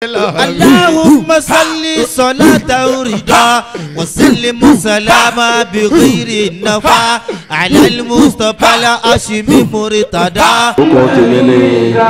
اللهم صل صلاة رضا وسلم سلاما بغير النفا على المصطفى الهاشمي مرتضى orúkọ tèmi ni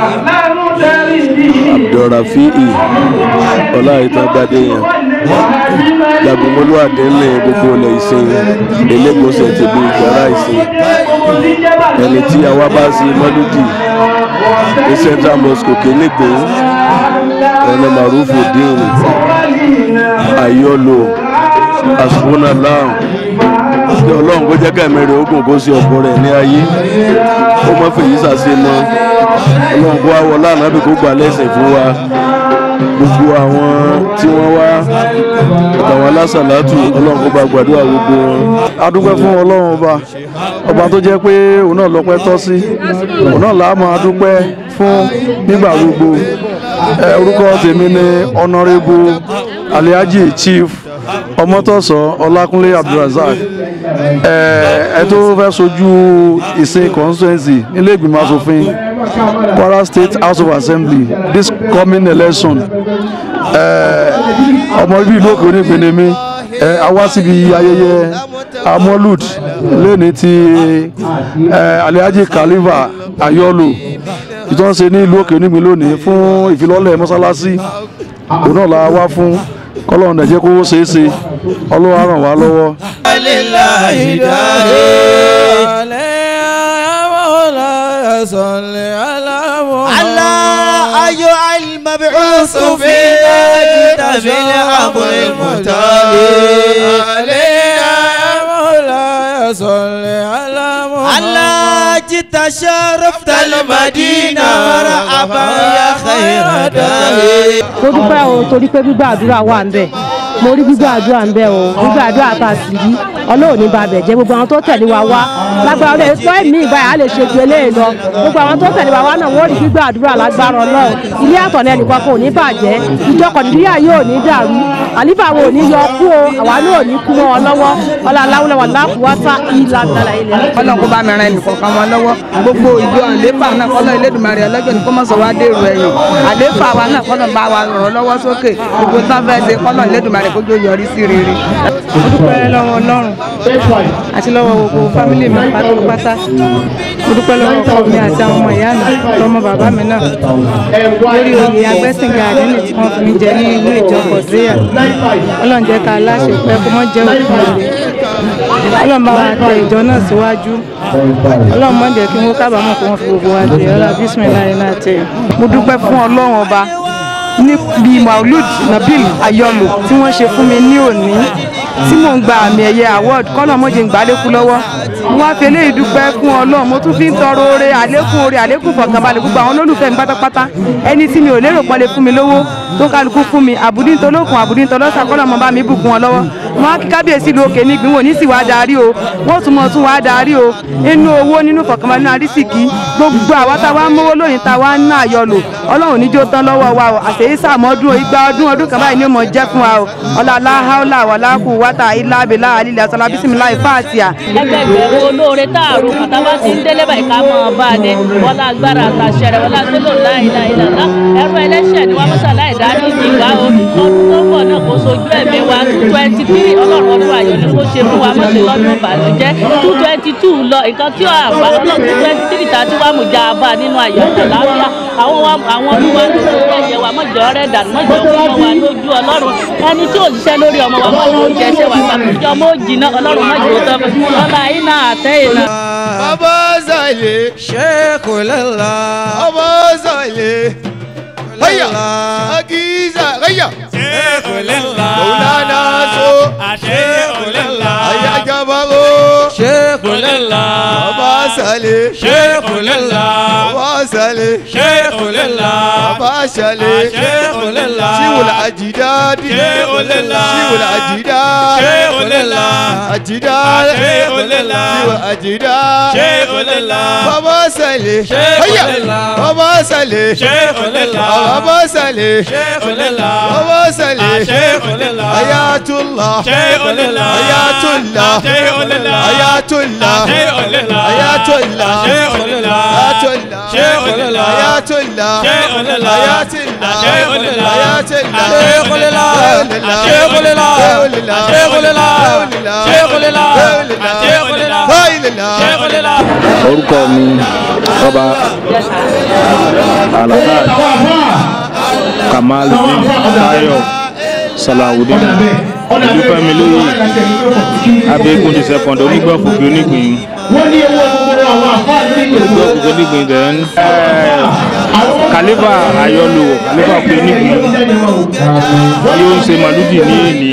abdulrafi'i ọláìtàgbàdé yẹn jagunmólú àdéhùn gbogbo ilẹ̀ ìsìn elégbòsẹ̀ tìlú ìgbàrá ìsìn ẹni tí àwa bá sí mọ́lúdì ní central mosque kélégbé ẹni marufu dín ayọ́lò asúnàlá kí ọlọ́run kó jẹ́ kẹ́mi rẹ̀ ogun kó sí ọkọ rẹ̀ ní ayé ó mọ́ fèyí sàṣe mọ́ ọlọ́run kó wá wọlé ànábì kó gbà lẹ́sìn fún wa gbogbo àwọn tí wọ́n wá àtàwọn alásàlátù ọlọ́run kó bá gbàdúrà gbogbo wọn. a dúpẹ́ fún ọlọ́run ọba ọba tó jẹ́ pé òun náà lọ́pẹ́ tọ́ sí òun náà làá máa dúpẹ́ fún nígbà gbogbo ẹ orúkọ tèmi ni honourable aliaji chief ọmọtọ̀sọ ọlákúnlé abdulrasaq ẹ ẹ tó fẹ́ sojú ìsìn constituency nílé ìgbìmọ̀ asòfin kwara state house of assembly this coming election ẹ ọmọ ibi ìlú òkè onígbìnrin mi ẹ a wá síbi ayẹyẹ amolud lẹ́ni ti ẹ aliaji khalifa ayọ́lù ìtọ́nṣe ní ìlú òkè onígbìn lónìí fún ìfilọ́lẹ̀ mọ́sálásí òun náà la wá fún kọ́lọ́run nàìjẹ́ kó ṣeé ṣe ọlọ́wọ́ á ràn wá lọ́wọ́. لله داعي الله أيها المبعوث فينا جئت بالأمر المتالي الله جئت شرفت المدينة مرحبا يا خير داعي mo dúpẹ́ o torí pé gbígbà àdúrà wà ń bẹ̀ mo rí gbígbà àdúrà ń bẹ̀ o gbígbà àdúrà tá a sì rí ọlọ́run ní babẹ̀ jẹ́ gbogbo àwọn tó tẹ̀lé wa wá lágbára ọlọ́run èso ẹ̀mí ìgbà yà á lè ṣe ju eléyìí lọ gbogbo àwọn tó tẹ̀lé wa wá náà wọ́n rí gbígbà àdúrà lágbára ọlọ́run ilé àtọ̀nà ẹnìkan kò ní bàjẹ́ ìjọ kọ̀dìríyà yóò ní dàrú àlífà wo ò ní yọ kú o àwa náà ò ní kú mọ́ ọ lọ́wọ́ ọlá aláwọ̀lẹ̀ wà láàfùwátá ìlà àgbàlá ilẹ̀ ọlọ́run kó bá mi ran ẹnìkọ̀ọ̀kan wọn lọ́wọ́ gbogbo ìjọ àléfà náà kọ́lọ́ Elédùmarè ọlọ́jọ́ ní kó mọ̀ sọ wá dèrò ẹ̀yìn àléfà wa náà kọ́lọ́ bá wa ràn lọ́wọ́ sókè gbogbo tán fẹ́ ṣe kọ́lọ́ Elédùmarè kó jó yọrí sí rere. mo dúpẹ́ lọ́wọ́ ọlọ́run àti lọ́wọ́ gbogbo fámìlì mi pátápátá mo dúpẹ́ lọ́wọ́ ọkọ mi àti àwọn ọmọ ìyá mi lọ́mọ bàbá mi náà lórí oyè agbẹ́sìnga àdínì tí wọ́n fi mí jẹ ní ilé ìjọ kọ̀dúríyà ọlọ́run jẹ́ ká láṣẹ pé kó mọ́ jẹ́ òkú rẹ̀ ọlọ́run bá wa tẹ ìjọ náà síwájú ọlọ́run mọ́ jẹ́ kí wọ́n kábàámọ̀ kó wọ́n fi gbogbo wa jẹ ọlá bísímìláì náà tẹ̀. mo dúpẹ́ fún ọlọ́run ọba níbi maulud nabil ayọ̀lù tí wọ́n ṣe fún mi ní òní tí mò ń gba àmì ẹ̀yẹ award kọ́nà mọ́jẹ̀ ń gbàlékú lọ́wọ́ mo wá fi eléyìí dúpẹ́ fún ọlọ́run mo tún fi ń tọrọ oore àlékún oore àlékún fọkànbalẹ̀ gbogbo àwọn olólùfẹ́ mi pátápátá ẹni tí mi ò lérò pọ́n lè fún mi lówó tó kálukú fún mi àbùdíntolókun àbùdíntolọ́sà kọ́nà mọ́ bá mi bùkún wọn lọ́wọ́ wọn á kí kábíyèsí lu òkè nígbìn wò ní sì wá darí o wọn tún mọ tún wá darí o inú owó nínú fọkànbalẹ̀ nínú àrísìkí gbogbo àwa tá a wá mówó lóyìn tá a wá ń ná àyọlò ọlọ́run níjó tán lọ́wọ́ wa o àṣeyí sàmọ́dún igba ọdún ọdún kan báyìí ni ó mọ̀ jẹ́ fún wa o ọlá aláhàólà wàlákù wátà ilá abilá alílẹ̀ asọ́lá bísímilá ìfáàtìyà. ẹgbẹgbẹ̀rún olóore táàrùn kàtà bá ti ń délé báyìí ká mọ̀ ọ́ bá a dé wọlá agbára àtàṣẹ rẹ wọlá gbọ́dọ̀ láìláìlá ẹrú ẹlẹ́ṣẹ̀ ni wọ́n mọ́sálá ìdárí ìdìgbà o ọdún tó ń bọ̀ náà kó sojú ẹ̀mí wa twenty three ọlọ́run ọdún ayọ̀ ni kó ṣe fún wa mọ̀sẹ̀ lọ́dún ìbànújẹ́ two twenty two lọ nǹkan tí àbá ọlọ́run two twenty three tàbí wàá mú ja bá nínú ayọ̀ àtàláfíà àwọn wa àwọn olúwa ló ń rẹ̀yẹ wa mọ̀jọ́ rẹ̀ dànù mọ̀jọ́ fún wa lójú ọlọ́run ẹni tí ò ṣiṣẹ́ lórí ọmọ wa mọ̀jọ́ ó jẹ́ ṣe wà pàtàkì ọmọ ó jìnnà ọlọ́run mọ̀jọ́ ó tọ́ fún ọlá iná àtẹ́yìn náà. bàbá zàlẹ̀ ṣẹ́kù lẹ́la ọmọ zàlẹ̀ hayya agiza hayya ṣẹ́kù lẹ́la mọ̀lánà so ṣẹ́kù lẹ́la ayájábárò ṣẹ́kù lẹ́la bàbá zàlẹ̀ ṣẹ́kù lẹ́la bàbá zàlẹ̀ ṣẹ́kù lẹ́la bàbá zàlẹ̀ ṣẹ́kù lẹ́la ṣíwòlá àjìdáàdì ṣẹ́kù lẹ́la ṣíwòlá àjìdáàdì ṣẹ́kù lẹ́la àjìdáàdì ṣẹ́kù lẹ́la ṣíwòlá àjìdáàdì ṣẹ́kù lẹ́la bàbá zàlẹ̀ hayya bàbá zàlẹ̀ ṣẹ́kù lẹ́la bàbá zàlẹ̀ ṣẹ́kù lẹ́la bàbá zàlẹ̀ ṣẹ́kù lẹ́la ayatollah ṣẹ́kù lẹ́la ayatollah ṣẹ́kù lẹ́la ayatollah ṣẹ́kù lẹ́la ayatollah ṣẹ́kù lẹ́la ayatollah ṣẹ́kù lẹ́la ayatollah ṣẹ́kù lẹ́la ayatollah ṣẹ́kù lẹ́la شيخ لله شيخ لله شيخ لله شيخ لله شيخ لله شيخ لله orúkọ mi ọba alahaj kamal tayo salawudeen olùfẹ́mi lóye abẹ́kùn ti sẹ́kọ̀ndì onígbọ̀fùkì onígbìn onígbọ̀fùkì onígbìn then kàlífà ayọ́lò kàlífà pé onígbìn yóò ń ṣe màlúdì ní èlì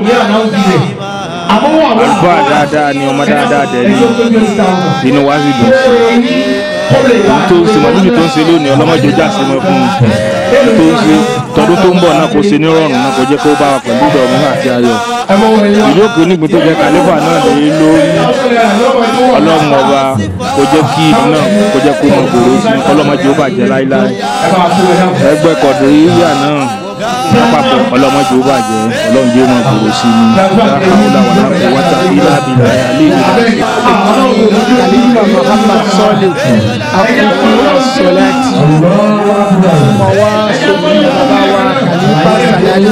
àlùfáà dáadáa ni ọmọ dáadáa dẹ̀ ni inú wa sì dùn tó ń ṣe màlúdì tó ń ṣe lónìí ọlọ́mọdé jà sí mọ́ fún un tó ń ṣe tọdún tó ń bọ̀ náà kò ṣe nírọ̀rùn náà kò jẹ́ kó bá wa pẹ̀lú ìdọ̀rùn àti ayọ̀ ìlú òkè onígbìn tó jẹ́ kàlífà náà lè lórí ọlọ́run ọba kò jẹ́ kí ìlú náà kò jẹ́ kó mọ gbòòrò sí ọlọ́mọdé ó bàjẹ́ láíláí ẹgbẹ́ kọ̀dùríyà náà lápapọ̀ ọlọ́mọdé ó bàjẹ́ ọlọ́run jẹ́ mọ gbòòrò sí ni láhàúlà wà lápò wáta ilá bìlà alẹ́ ìlú Khalifa Muhammad Salih Akutu Asolati ọmọ wa sobi bàbá wa Khalifa Salali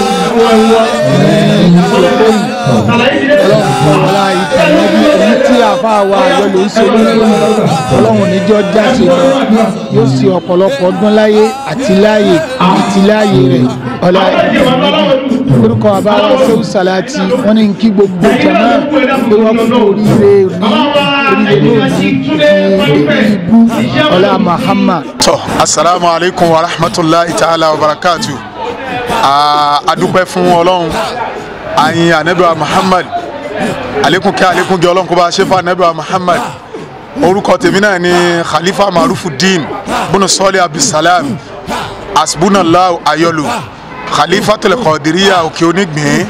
ọlọ́run ìtàlẹ́bí èyí tí àfa wa àyọlò ń ṣe lórí ọlọ́run níjọ́ jáde lọ yóò ṣe ọ̀pọ̀lọpọ̀ ọdún láyé àti láàyè àti láàyè rẹ̀ ọlá ìtàlẹ́bí orúkọ àbáwá sẹ́wù sàláàtì wọ́n ní kí gbogbo jama pé wọ́n kú oríire ní oríire lónìí ní ibú ọlá Muhammad. tọ́ asalaamu alaykum wa rahmatulahi ta'ala wa barakatu adúpẹ́ fún ọlọ́run ayin anabiwa muhammad alekun kí alekun gẹ ọlọ́run kó bá a ṣe fún anabiwa muhammad orúkọ tèmi náà ni khalifa marufudin bunu sọlẹ abdulsalam asbunallahu ayọlu khalifa tẹlẹkọdiriya òkè onígbìn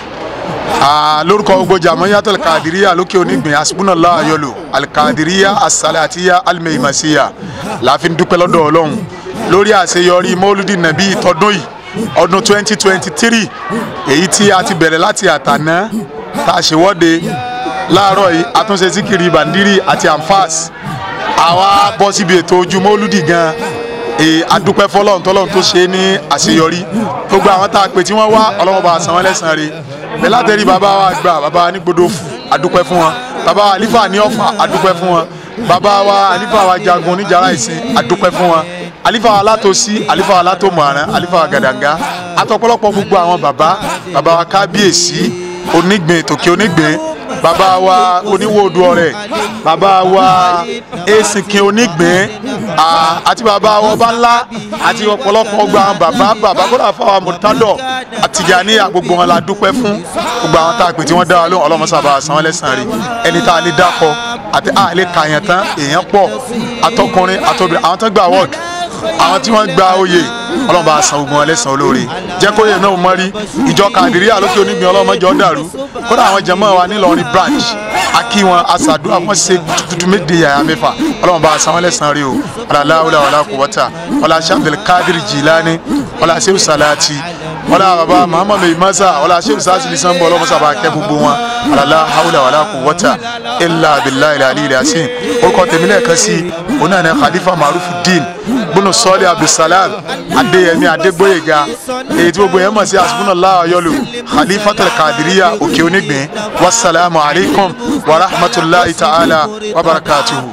lórúkọ gbogbo jàmọ́yà tẹlẹkọdiriya lókè onígbìn asbunallahu ayọlu alikadiriya asalatiya alimẹyimasiya láàfin dúpẹ́ lọ́dọ̀ ọlọ́run lórí àṣeyọrí mọ́lúdì nàbí tọdún yìí ọdún 2023 èyí tí a ti bẹ̀rẹ̀ láti àtàná tá a ṣèwọ́de láàárọ̀ yìí àtúnṣe síkiri bàndírì àti amfas àwa bọ́ síbi ètò ojú mọ́lúdì gan adúpẹ́ fọlọ́run tọ́lọ́run tó ṣe é ní àṣeyọrí gbogbo àwọn tá a pè tí wọ́n wá ọlọ́run bá san wọ́n lẹ́san rẹ̀ bẹ́ẹ̀ látẹ̀rí bàbá wa gbà bàbá wa ní gbódòfù adúpẹ́ fún wọn bàbá wa àlífà ní ọ̀fà adúpẹ́ fún wọn bàbá wa àlífà wa jagun oníjàrá ìsìn adúpẹ́ fún wọn alifa alatosi alifa alatomọ̀ràn alifa gàdàngà atọ́pọ̀lọpọ̀ gbogbo àwọn baba baba wa kábíyèsí onígbìn tòkè onígbìn baba wa oníwòdu ọrẹ baba wa esinkin onígbìn àti baba wa ọba ńlá àti ọ̀pọ̀lọpọ̀ gbogbo àwọn baba baba kódà fáwọn mọ̀tádọ̀ àtìjàníyà gbogbo wọn la dúpẹ́ fún gbogbo àwọn tá a pè tí wọ́n dá wa lóhùn ọlọ́mọsábà san wọ́n lẹ́sàn rí ẹni tá a lè dákọ̀ àti a lè kàyàn tán èèyàn pọ̀ atọkùnrin àtọbìnrin àwọn tó gbà wọ́ọ̀dù àwọn tí wọ́n gba oyè ọlọ́run bá san ogun ẹlẹ́sàn olóore jẹ́ kó yẹ náà mọ́ rí ìjọ kàdíríà lókè onígbìn ọlọ́mọjọ́ dàrú kódà àwọn jẹ̀mọ́ wa nílọrin branch akí wọn aṣàdúrà wọn ṣe tuntun méje yàrá mẹ́fà ọlọ́run bá san ẹlẹ́sàn rí o ọ̀làláwùlà wàlá kùwọ́tà ọ̀là sàbẹ̀lẹ̀ kádìrì jìlání ọ̀là sẹ́wù sàlátì ọ̀là bàbá muhammadu imasa ọ̀là sẹ́wù sàṣìlì sanbọ̀ ọlọ́mọsàbà kẹ́ gbogbo wọn ọ̀làlá hawùlà wàlá kùwọ́tà ilà abilà ilà alì ilà sí orúkọ tèmi lẹ́ẹ̀kan sí onáà khalifa marufudin gbónú sọ́ọ́lì abdulsalam adéyẹmí adégbóyèga èyí tí gbogbo yẹn mọ̀ sí asubunallah ayọ́lù khalifatul kadiriya òkè onígbìn wasalaamu alaykum wa rahmatulahi ta'ala wa barakatuhu.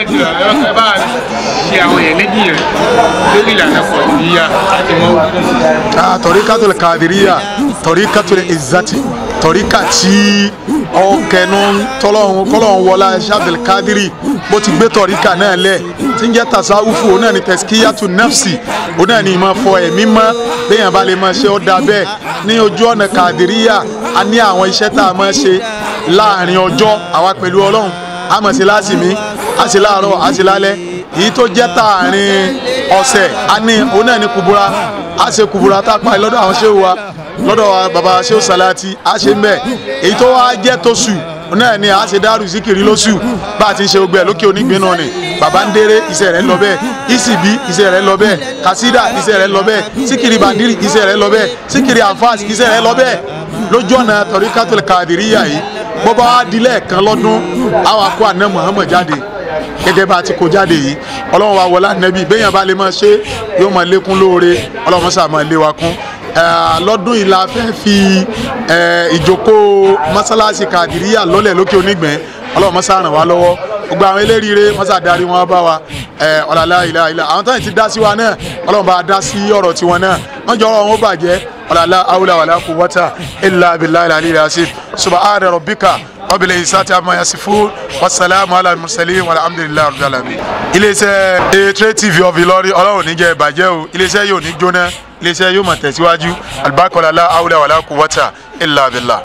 ṣe àwọn yẹn méjì yẹn lórí ìlànà kọ̀ọ̀dìyà láti mọ́. tọ́ríkàtul kadiriya tọ́ríkàtul izzati tọ́ríkà tí ọkẹnu tọ́lọ́hún kọ́lọ́hún wọlá ṣáàbìlì kádírì bó ti gbé tọ́ríkà náà lẹ̀ tí ń jẹ́ tasawufu òun náà ni tẹ̀síkíyàtù nafsi òun náà ni ìmọ̀ fọ ẹ̀mí mọ́ béèyàn bá lè máa ṣe ó dáa bẹ́ẹ̀ ní ojú ọ̀nà kàdíríyà a ní àwọn iṣẹ́ tá a máa ṣe láàrin ọjọ́ àwa pẹ̀lú ọlọ́run a máa ṣe lásìmí a ṣe láàárọ̀ a ṣe lálẹ́ èyí tó jẹ́ tààrin ọ̀sẹ̀ a ní òun náà ni kùbúra a ṣe kùbúra tá a pa lọ́dọ̀ àwọn ṣéwù wa lọ́dọ̀ wa baba ṣéwù salati a ṣe ń bẹ̀ èyí tó wá jẹ́ tóṣù náà ni a ṣe dárú síkìrì lóṣù bá a ti ń ṣe gbogbo ẹ̀ lókè onígbín náà ni baba ń déré iṣẹ́ rẹ̀ ń lọ bẹ́ẹ̀ ìsìbí iṣẹ́ rẹ̀ ń lọ bẹ́ẹ̀ kàsídà iṣẹ́ rẹ̀ ń lọ bẹ́ẹ̀ síkìrì bàndírì iṣẹ́ rẹ̀ ń lọ bẹ́ẹ̀ síkìrì ànfàs iṣẹ́ rẹ̀ ń lọ bẹ́ẹ̀ lójú ọ̀nà tọ̀ríkàtúlù kàdìríyà yìí bọ́bá wa dilẹ̀ kan lọ́dún àwọn akó àná Muhammad jáde gẹ́gẹ́ bá a ti kó jáde yìí ọlọ́run wa wọlé ànábì béèyàn bá lè máa ṣe yóò máa lékún lóore ọlọ́run sà máa lé wa kún Eh, lọ́dún yìí la fẹ́ fi eh, ìjókòó mọ́sálásí kàdíríyà lọ́lẹ̀ lókè onígbẹ̀ẹ́ ọlọ́run mọ́sá ràn wá lọ́wọ́ gbogbo àwọn eléríire mọ́sá darí wọn bá wa eh, ọ̀làlá ilà ilà àwọn táyì ti dá sí wa náà ọlọ́run bá a dá sí ọ̀rọ̀ tiwọn náà wọ́n jọ ọ̀rọ̀ wọn bàjẹ́ ọ̀làlá awúlà wàlá kú wọ́tà ilà abilà ilà ilà yasif subahana rabbika rabbil izzati amma yasifun wasalaamu ala mursalin walhamdulilayi rabbil alamin. iléeṣẹ́ etre tv of Ìlọrin ọlọ́run níjẹ́ ìbàjẹ́ o iléeṣẹ́ yóò ní jóná iléeṣẹ́ yóò máa tẹ̀síwájú alibarikọ̀lá awúlà wàlá kú wọ́tà ilà abilà.